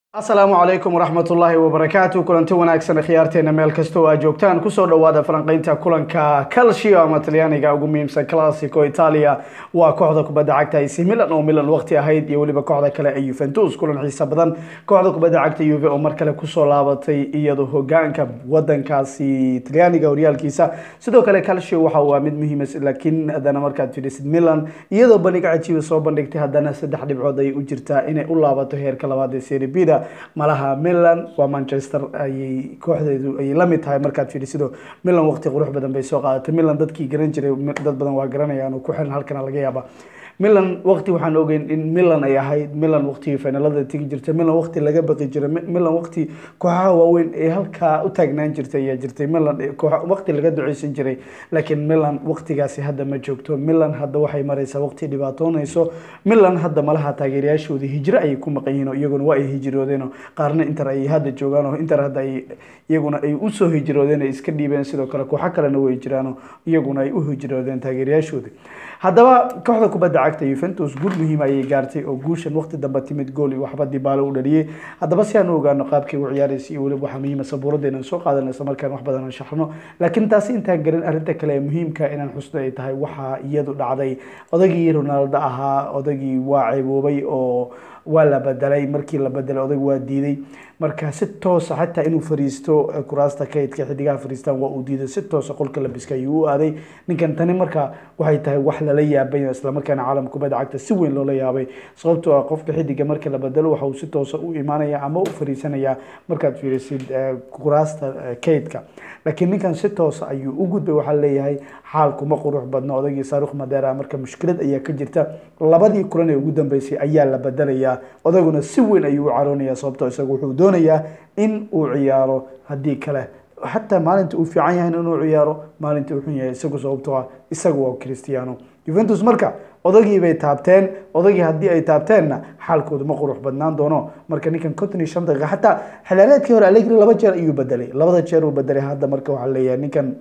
asalaamu calaykum waraxmat ullaahi wabarakaatu kulanti wanaagsan khiyaarteena meel kasta oo aad joogtaan kusoo dhawaada falanqeynta kulanka calcio ama talyaaniga ugu muhiimsan classico italia waa kooxda kubadda cagta ac milan oo milan waqti ahayd iyo weliba kooxda kale ee yuventus kulan xiisa badan kooxda kubadda cagta yuve oo mar kale kusoo laabatay iyadoo hogaanka wadankaasi talyaaniga horyaalkiisa sidoo kale calcio waxa waa mid muhiima laakiin haddana markaad fiirisid milan iyadoo bandhig cajiiba soo bandhigtay haddana saddex dhibcood ay u jirtaa inay u laabato heerka labaad ee serie bida malaha milan waa manchester ayay kooxdeedu ayay la mid tahay markaad fiidhisido milan waqti qurux badan bay soo qaadatay milan dadkii garan jiray dad badan waa garanayaan oo ku xiran halkana laga yaaba milan waqti waxaan ogeyn in milan ay ahayd milan waqtigii finalada tegi jirtay milan waqti laga baqi jiray milan waqti kooxaha waaweyn ee halkaa u taagnaan jirtay ayaa jirtay milan waqti laga duceysan jiray laakiin milan waqtigaasi hadda ma joogto milan hadda waxay mareysaa waqti dhibaatoonayso milan hadda malaha taageerayaashooda hijro ayay ku maqan yihiin oo iyaguna waa ay hijroodeen oo qaarna inter ay hadda joogaan oo inter hadda ay iyaguna ay usoo hijroodeen ay iska dhiibeen sidoo kale kooxo kalena way jiraan oo iyaguna ay u hijroodeen taageerayaashooda haddaba kooxda kubadda cagta yuventus guul muhiim ayay gaartay oo guushan waqti dambe timid gool iyo waxba dibaalo u dhaliyey haddaba si aan u ogaano qaabkay u ciyaaraysa iyo weliba waxaa muhiima sabuuradda inaan soo qaadan isla markaan wax badan aan shaxno laakiin taasi intaan garin arrinta kale ee muhiimka inaan xusno ay tahay waxaa iyadu dhacday odagii ronaldo ahaa odagii waa ceeboobay oo waa la bedelay markii la bedelay odag waa diiday marka si toosa xataa inuu fariisto kuraasta kaydka xidigaha fariistaan waa uu diiday si toosa qolka labiska ayuu u aaday ninkan tani marka waxay tahay wax lala yaabay islamarkaana caalamka kubadda cagta si weyn loola yaabay sababtoo ah qofka xidiga marka la bedelo waxa uu si toosa u imaanaya ama u fariisanaya markaad fiirisid kuraasta kaydka laakiin ninkan si toosa ayuu u gudbay waxaa leeyahay xaalkuma qurux badno odagii saarukh madeera marka mushkilad ayaa ka jirta labadii kulan ee ugu dambeysay ayaa la bedelayaa odaguna si weyn ayuu u caroonaya sababtoo isagu wuxuu doonayaa in uu ciyaaro haddii kale xataa maalinta uu fiican yahay inuu ciyaaro maalinta uu xun yahay isagu sababtoo ah isagu waa cristiano juventus marka odagii bay taabteen odagii haddii ay taabteenna xaalkoodu ma qurux badnaan doono marka ninkan conton iyo shan daqiiqa xataa xilaareedkii hore allegri laba jeer ayuu bedelay labada jeer uu bedelay hadda marka waxaa leeyahay ninkan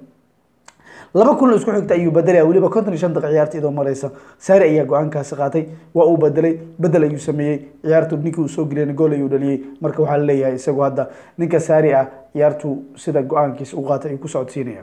laba kulan isku xigta ayuu bedelaya weliba konton iyo shan daqiiq ciyaarta idoo mareysa saari ayaa go-aankaasi qaatay waa uu bedelay bedel ayuu sameeyey ciyaartu ninkii uu soo geliyana gool ayuu dhaliyey marka waxaa leeyahay isagu hadda ninka saari ah ciyaartu sida go-aankiisa u qaatay ayuu ku socodsiinaya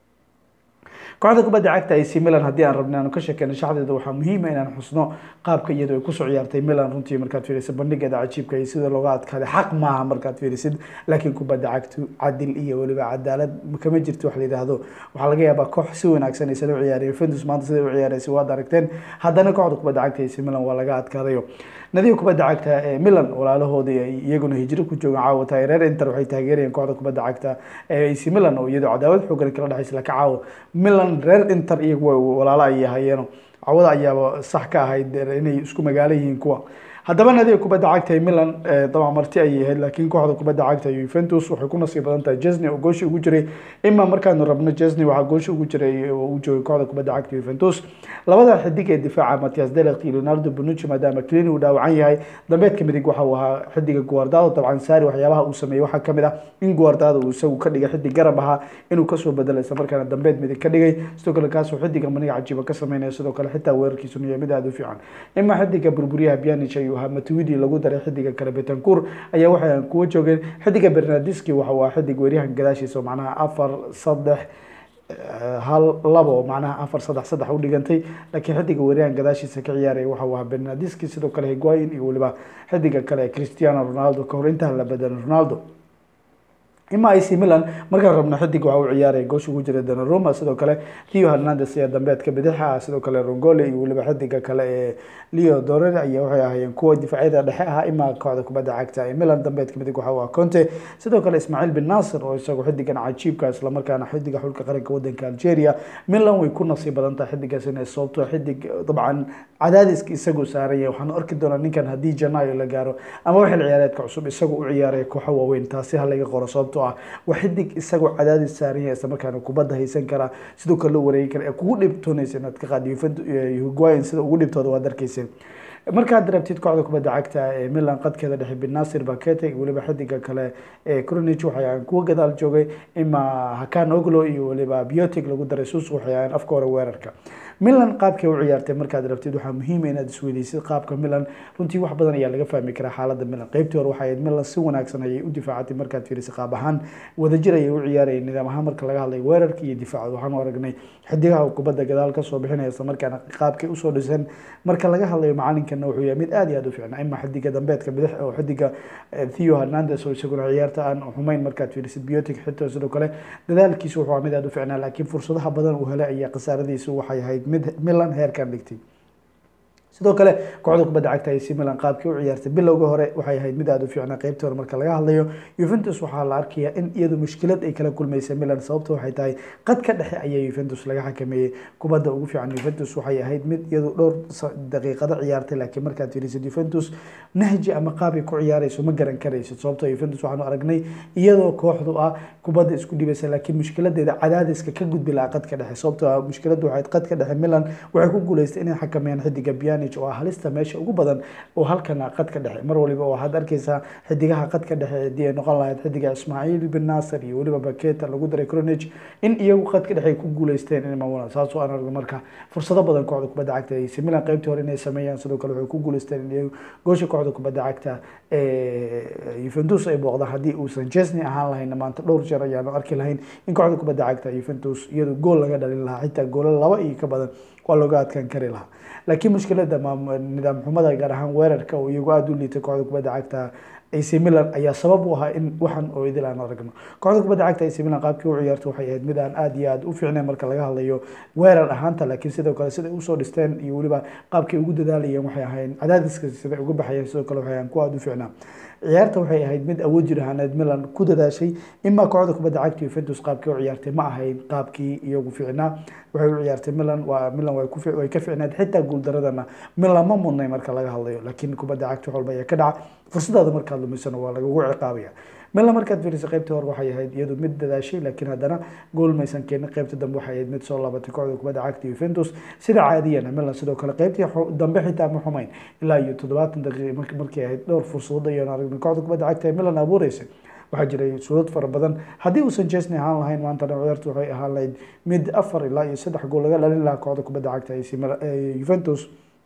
kooxda kubadda cagta ac milan haddii aan rabna aanu ka sheekeyno shaxdeeda waxaa muhiima inaan xusno qaabka iyadoo ay kusoo ciyaartay milan runtii markaad fiirisid bandhigeeda cajiibka iyo sida looga adkaaday xaq maaha markaad fiirisid laakiin kubadda cagtu cadil iyo weliba cadaalad kama jirto wax la yidhaahdo waxaa laga yaabaa koox si wanaagsan aysan u ciyaariyo Juventus maanta sida u ciyaaraysa waad aragteen haddana kooxda kubadda cagta AC Milan waa laga adkaadayo nadiga kubadda cagta ee Milan walaalahoodii ay iyaguna hijro ku joogaan caawa taageereer Inter waxay taageerayeen kooxda kubadda cagta ee AC Milan oo iyadoo cadaawad xoogan kala dhaxaysa laka caawa Milan reer Inter iyagu walaalo ay yahayeeno cawada ayaaba sax ka ahayd inay isku magaalo yihiin kuwa haddaba nadiga kubadda cagta ee milan dabcan marti ayay ahayd laakiin kooxda kubadda cagta yuventus waxay ku nasiib badan tahay jesney oo gooshi ugu jiray ima markaanu rabno jesney waxaa gooshi ugu jiray oo u joogay kooxda kubadda cagta yuventus labada xidig ee difaaca matias delect iyo leonardo bonucci maadaama clini uu dhaawacan yahay dambeedka midig waxa uu ahaa xidiga guardado dabcan saari waxyaabaha uu sameeyey waxaa kamid ah in guardado uu isagu ka dhigay xidig garab ahaa inuu kasoo bedelo isla markaana dambeed midig ka dhigay sidoo kale kaasuu xidiga maniga cajiiba ka sameynaya sidoo kale xitaa weerarkiisuna yahay mid aada u fiican ima xidiga burburyaha bianic ayuu ahaa matuidi lagu daray xidiga kale betancour ayaa waxay kuwa joogeen xidiga bernardiski waxa waa xidig weeryahan gadaashiisa oo macnaha afar saddex hal labo macnaha afar saddex saddex u dhigantay laakiin xidiga weeryahan gadaashiisa ka ciyaaraya waxa waa bernardiski sidoo kale higuain iyo weliba xidiga kale cristiano ronaldo kahor intaan la bedelin ronaldo ima ac milan markaan rabno xidig waxa uu ciyaaraya goosh ugu jira danaroma sidoo kale leo hernandes ayaa dambeedka bidixa sidoo kale rongole iyo weliba xidiga kale ee leo dorere ayaa waxay ahaayeen kuwa difaacyada dhexe ah ima kooxda kubadda cagta ee milan dambeedka midig waxa waa conte sidoo kale ismaaciil bin nasir oo isagu xidigan cajiibka islamarkaana xidiga xulka qaranka wadanka algeria milan way ku nasiib badan tahay xidigaas inay sababto xidig dabcan cadaadiska isagu saaraya waxaan arki doonaa ninkan haddii janaayo la gaaro ama waxil ciyaareedka cusub isagu u ciyaaraya kooxo waaweyn taasi ha laga qoro sababto ah waa xidig isagoo cadaadis saaran yahay isla markaana kubadda haysan karaa sidoo kale loo wareegi kara ee kugu dhibtoonaysa inaad ka qaad higuain sida ugu dhibtooda waad arkayseen markaad rabtid kooxda kubadda cagta ee milan qadkeeda dhexe binasir bakete iyo weliba xidiga kale ee cronich waxay ahaan kuwa gadaal joogay ima hakan oglo iyo weliba biotic lagu daray sus waxay ahaan afka hore weerarka milan qaabkay u ciyaartay markaad rabtid waxaa muhiima inaad isweydeysid qaabka milan runtii wax badan ayaa laga fahmi karaa xaaladda milan qeybtii hore waxay ahayd milan si wanaagsan ayay u difaacatay markaad fiirisay qaab ahaan wadajir ayay u ciyaarayeen nidaam ahaan marka laga hadlay weerarka iyo difaaca waxaanu aragnay xidigaha kubadda gadaal kasoo bixinaya isla markaana qaabkay usoo dhisan marka laga hadlayo macalinkana wuxuu yahay mid aad iyo aad u fiicnaa ima xidiga dambeedka bidix oo xidiga theo hernandes oo isaguna ciyaarta aan xumayn markaad fiirisid biotic xitaa sidoo kale dadaalkiisu wuxuu mid aad u fiicnaa laakiin fursadaha badan uu helay ayaa khasaaradiisu waxay ahayd mid milan heerkan dhigtay sidoo kale kooxda kubadda cagta AC Milan qaabkii u ciyaartay bilowga hore waxay ahayd mid aad u fiicnaa qaybtii hore marka laga hadlayo Juventus waxaa la arkayaa in iyadu mushkilad ay kala kulmaysay Milan sababta waxay tahay qadka dhexe ayaa Juventus laga xakameeyey kubadda ugu fiican Juventus waxay ahayd mid iyadu dhowr daqiiqado ciyaartay laakiin markaad fiirisid Juventus nahji ama qaab ay ku ciyaarayso ma garan karaysid sababtoo Juventus waxaanu aragnay iyadoo kooxdu ah kubadda isku dhibaysa laakiin mushkiladeeda cadaadiska ka gudbi lahaa qadka dhexe sababtoo ah mushkiladu waxay qadka dhexe Milan waxay ku guuleystay inay xakameeyaan xidiga Pjanic oo ah halista meesha ugu badan oo halkana qadka dhexe mar waliba waxaad arkeysaa xidigaha qadka dhexe hadii ay noqon lahayd xidiga Ismail bin Nasser iyo weliba Baketa lagu daray Kronic in iyagu qadka dhexe ay ku guuleysteen inay maamulaan saas oo aan aragno marka fursado badan kooxda kubadda cagta ay Milan qaybtii hore inay sameeyaan sidoo kale waxay ku guuleysteen in iyagu goosha kooxda kubadda cagta ee Juventus ay booqdaan haddii uusan Chesney ahaan lahayn maanta dhowr jeer ayaanu arki lahayn in kooxda kubadda cagta Juventus iyadu gool laga dhalin lahaa xitaa goolo laba iyo ka badan waa looga adkaan kari lahaa laakiin mushkilada nidaam xumada gaar ahaan weerarka oo iyagu aada u liitay kooxda kubadda cagta AC Milan ayaa sabab u ahaa in waxan oo idil aan aragno kooxda kubadda cagta AC Milan qaabkii u ciyaartay waxay ahayd mid aan aad iyo aad u fiicnayn marka laga hadlayo weerar ahaanta laakiin sidoo kale sida usoo dhisteen iyo weliba qaabkay ugu dadaalayeen waxay ahayn cadaadiska sida uga baxayeen sidoo kale waxay ahayn kuwa aada u fiicnaa ciyaarta waxay ahayd mid awood jir ahaaneed Milan ku dadaashay ima kooxda kubadda cagta Juventus qaabkii u ciyaartay ma ahayn qaabkii iyagu fiicnaa waxay u ciyaartay Milan waa Milan way ku way ka fiicnayd xitaa guuldaradana Milan ma mudnay marka laga hadlayo laakiin kubadda cagta wax walba ayaa ka dhaca fursadaada markaad lumisana waa lagugu ciqaabaya Milan markaad fiirisay qaybtii hore waxay ahayd iyadu mid dadaashay laakiin haddana gool maysan keenin qaybta dambe waxay ahayd mid soo laabatay kooxda kubadda cagta Juventus sida caadiyana Milan sidoo kale qaybtii dambe xitaa ma xumayn ilaa iyo toddobaatan daqiiqo markay ahayd dhowr fursadood ayaan aragnay kooxda kubadda cagta ee Milan abuureysay waxaa jiray suurad fara badan haddii uusan Chesney ahaan lahayn maanta ciyaartu waxay ahaan lahayd mid afar ilaa iyo saddex gool laga dhalin lahaa kooxda kubadda cagta ee Juventus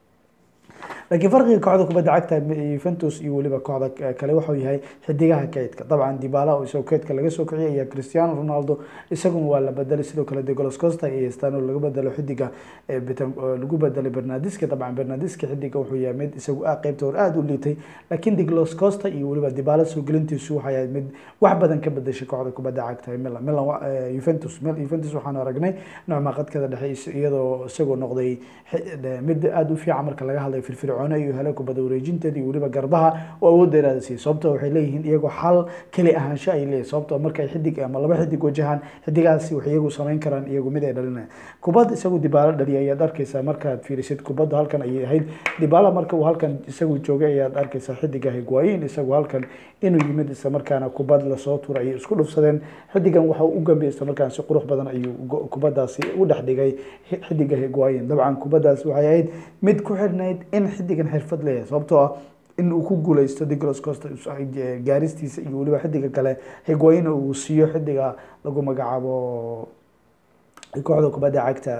laakiin farqiga kooxda kubadda cagta Juventus iyo weliba kooxda kale wuxuu yahay xidigaha kaydka dabcan Dybala oo isagoo kaydka laga soo kiciyay iyo Cristiano Ronaldo isaguna waa la bedelay sidoo kale De Gaulle Costa iyo Stano laga bedelo xidiga lagu bedelay Bernardeschi dabcan Bernardeschi xidiga wuxuu yahay mid isagu ah qaybta hore aada u liitay laakiin De Gaulle Costa iyo weliba Dybala soo gelintiisu waxay ahayd mid wax badan ka bedeshay kooxda kubadda cagta Milan Milan Juventus Juventus waxaan aragnay noocma qadkada dhexe iyadoo isagoo noqday mid aada u fiican marka laga hadlayo firfir fircoone iyo hele kubada wareejinteeda iyo weliba garbaha oo awood dheeraada siiyey sababtoo waxay leeyihiin iyagoo xal keli ahaansho ay leeyihin sababtoo markay xidig ama laba xidig wajahaan xidigaasi waxay iyagu samayn karaan iyagu mid ay dhalinayaan kubad isagu dibaalo dhaliya ayaad arkeysaa markaad fiirisid kubadda halkan ayay ahayd dibaala marka uu halkan isagu joogay ayaad arkeysaa xidiga higuayin isagu halkan inuu yimid isla markaana kubad lasoo tuuray ayay isku dhufsadeen xidigan waxa uu u gambiyay isla markaana si qurux badan ayuu kubadaasi u dhex dhigay xidiga higuayin dabcan kubadaas waxay ahayd mid ku xidhnayd in xidigan xirfad leeyahay sababtoo ah in uu ku guuleysto digros costa gaaristiisa iyo weliba xidiga kale higuayin uu siiyo xidiga lagu magacaabo kooxda kubadda cagta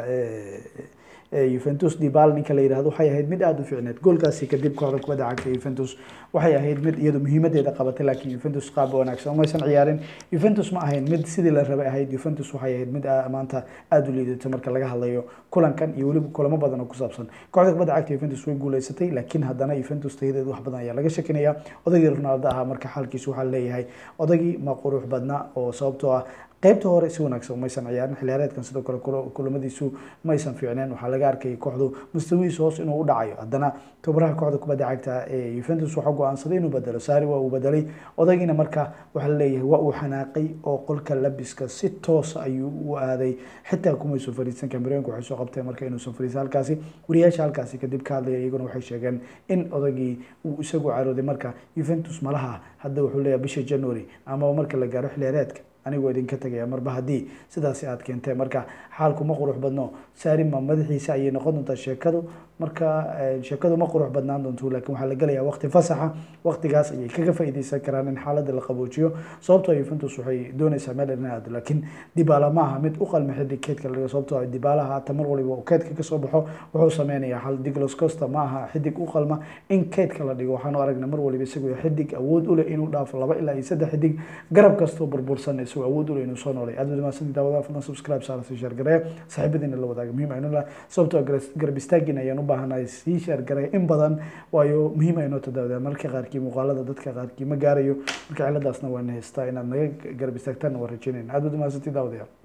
Juventus Dybala ninka la yiraahdo waxay ahayd mid aad u fiicneed goolkaasi kadib kooxda kubadda cagta Juventus waxay ahayd mid iyadu muhiimadeeda qabatay laakiin Juventus qaab wanaagsan uma aysan ciyaarin Juventus ma ahayn mid sidii la rabay ahayd Juventus waxay ahayd mid maanta aad u liidato marka laga hadlayo kulankan iyo weliba kulamo badan oo ku saabsan kooxda kubadda cagta Juventus way guuleysatay laakiin haddana Juventus tayadeedu wax badan ayaa laga shakinaya odaygii Ronaldo ahaa marka xalkiisu waxaa leeyahay odaygii ma qurux badna oo sababtoo ah qaybta hore si wanaagsan maysan ciyaarin xiliyaareedkan sidoo kale kulamadiisu maysan fiicneen waxaa laga arkayay kooxdu mustawihiisa hoos inuu u dhacayo haddana tobaraha kooxda kubadda cagta ee Juventus waxaa go'aansaday inuu bedelo Sarri waa uu bedelay odaygiina marka waxaa leeyahay waa uu xanaaqay oo qolka labiska si toos ayuu u aaday xitaa kumaysan fariisan kamerooyinka waxay soo qabteen marka inuusan fariisan halkaasi wariyaasha halkaasi kadib ka hadlaya iyaguna waxay sheegeen in odaygii uu isagu carooday marka Juventus malaha hadda wuxuu leeyahay bisha January ama marka la gaaro xiliyaareedka anigoo idinka tegaya marba haddii sidaasi aad keenteen marka xaalku ma qurux badno saarima madaxiisa ayay noqon doontaa sheekadu marka sheekadu ma qurux badnaan doonto laakiin waxaa la gelayaa waqti fasaxa waqtigaas ayay kaga faa'iideysan karaan in xaaladda la qaboojiyo sababtoo Juventus waxay doonaysaa meel in aad laakiin Dybala ma aha mid u qalma xiddig keedka laga sababtoo Dybala haata mar waliba uu keedka ka soo baxo wuxuu sameynayaa hal Douglas Costa ma aha xiddig u qalma in keedka la dhigo waxaanu aragnay mar waliba isagoo xiddig awood u leh inuu dhaafo laba ilaa iyo saddex xiddig garab kastoo burbursan isagoo awood u leh inuu soo noolay aad baad mahadsantihiin daawadaha fadlan subscribe saara sii share gareeya saaxiibadiina la wadaaga muhiim aynu lah sababtoo garab istaagin ayaan u baahanahay sii share gareeya in badan waayo muhiim aynoo tadaawada marka qaarkii muuqaalada dadka qaarkii ma gaarayo marka ciladaasna waa na haystaa inaad naga garab istaagtaan waa rajeynayna aad baad mahadsantihiin daawadayaal